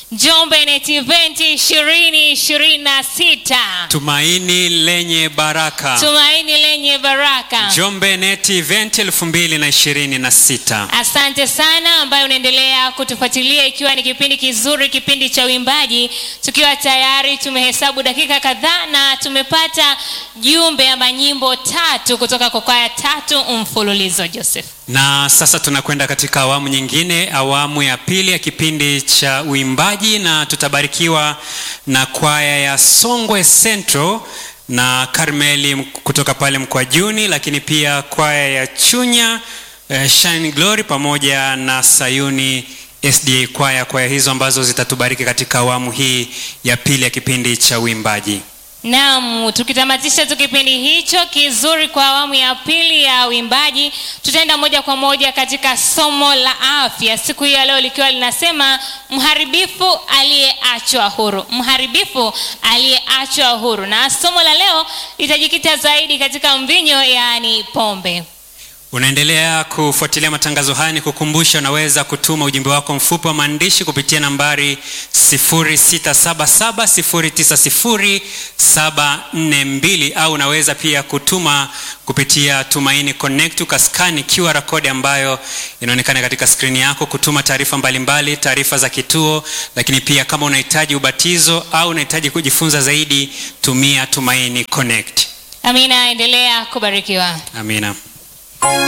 Njombe Net Event 2026. Tumaini lenye baraka. Tumaini lenye baraka. Njombe Net Event 2026. Asante sana ambayo unaendelea kutufuatilia ikiwa ni kipindi kizuri, kipindi cha uimbaji, tukiwa tayari tumehesabu dakika kadhaa na tumepata jumbe ama nyimbo tatu kutoka kwa kwaya tatu mfululizo. Joseph, Na sasa tunakwenda katika awamu nyingine, awamu ya pili ya kipindi cha uimbaji, na tutabarikiwa na kwaya ya Songwe Central na Karmeli kutoka pale Mkwajuni, lakini pia kwaya ya Chunya eh, Shine Glory pamoja na Sayuni SDA kwaya, kwaya hizo ambazo zitatubariki katika awamu hii ya pili ya kipindi cha uimbaji. naam, tukitamatisha tu kipindi hicho kizuri kwa awamu ya pili ya uimbaji, tutaenda moja kwa moja katika somo la afya siku hii ya leo likiwa linasema mharibifu aliyeachwa huru, mharibifu aliyeachwa huru, na somo la leo litajikita zaidi katika mvinyo, yaani pombe. Unaendelea kufuatilia matangazo haya, ni kukumbusha unaweza kutuma ujumbe wako mfupi wa maandishi kupitia nambari 0677090742 au unaweza pia kutuma kupitia Tumaini Connect ukaskani QR code ambayo inaonekana katika skrini yako, kutuma taarifa mbalimbali, taarifa za kituo, lakini pia kama unahitaji ubatizo au unahitaji kujifunza zaidi, tumia Tumaini Connect. Amina, endelea kubarikiwa. Amina.